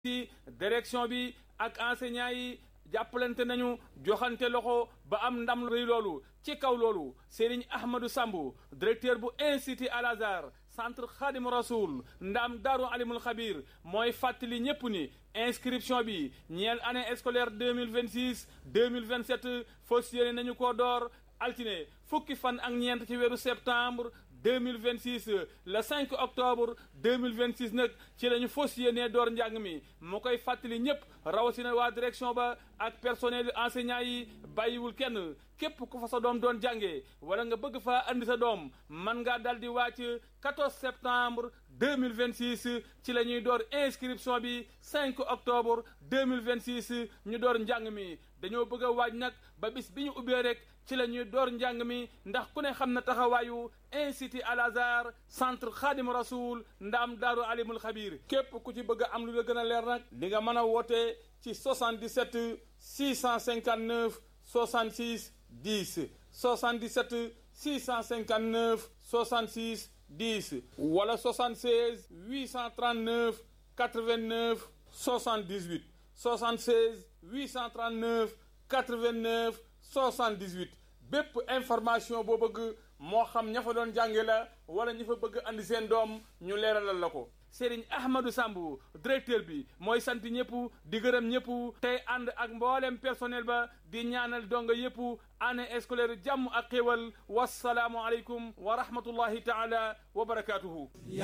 ci direction bi ak enseignants yi jàppalante nañu joxante loxo ba am ndam rëy loolu ci kaw loolu Serigne Ahmadou Sambou directeur bu institut Al Azhar centre Khadim Rasoul ndam Daaru Alimul Xabir mooy fàttali ñépp ni inscription bi ñeel année scolaire deux mille vingt six deux mille vingt sept fas yéene nañu ko door altine fukki fan ak ñeent ci weeru septembre deux mille vingt six le cinq octobre deux mille vingt six nag ci la ñu fas yéenee door njàng mi mu koy fàttali ñëpp rawatina waa direction ba ak personnel enseignant yi bàyyiwul kenn képp ku fa sa doom doon jàngee wala nga bëgg faa andi sa doom man ngaa dal di wàcc 14 septembre 2026 ci la ñuy door inscription bi 5 octobre 2026 ñu door njàng mi dañoo bëgg a waaj nag ba bis bi ñu ubbee rek ci la ñuy door njàng mi ndax ku ne xam na taxawaayu institut Al Azhar centre Khadim Rasoul ndam daaru alimul xabir képp ku ci bëgg a am lu la gën a leer nag di nga mën a woote ci 77 659 66 10 77 659 66 10 wala 76 839 89 78 76 839 89 78 bépp information boo bëgg moo xam ña fa doon jànge la wala ñi fa bëgg andi seen doom ñu leeralal la ko Serigne Ahmadou Sambou directeur bi mooy sant ñëpp di gërëm ñëpp tey ànd ak mboolem personnel ba di ñaanal donga yëpp année scolaire jàmm ak xéwal wasalaamu aleykum wa rahmatullahi taala wa barakaatuhu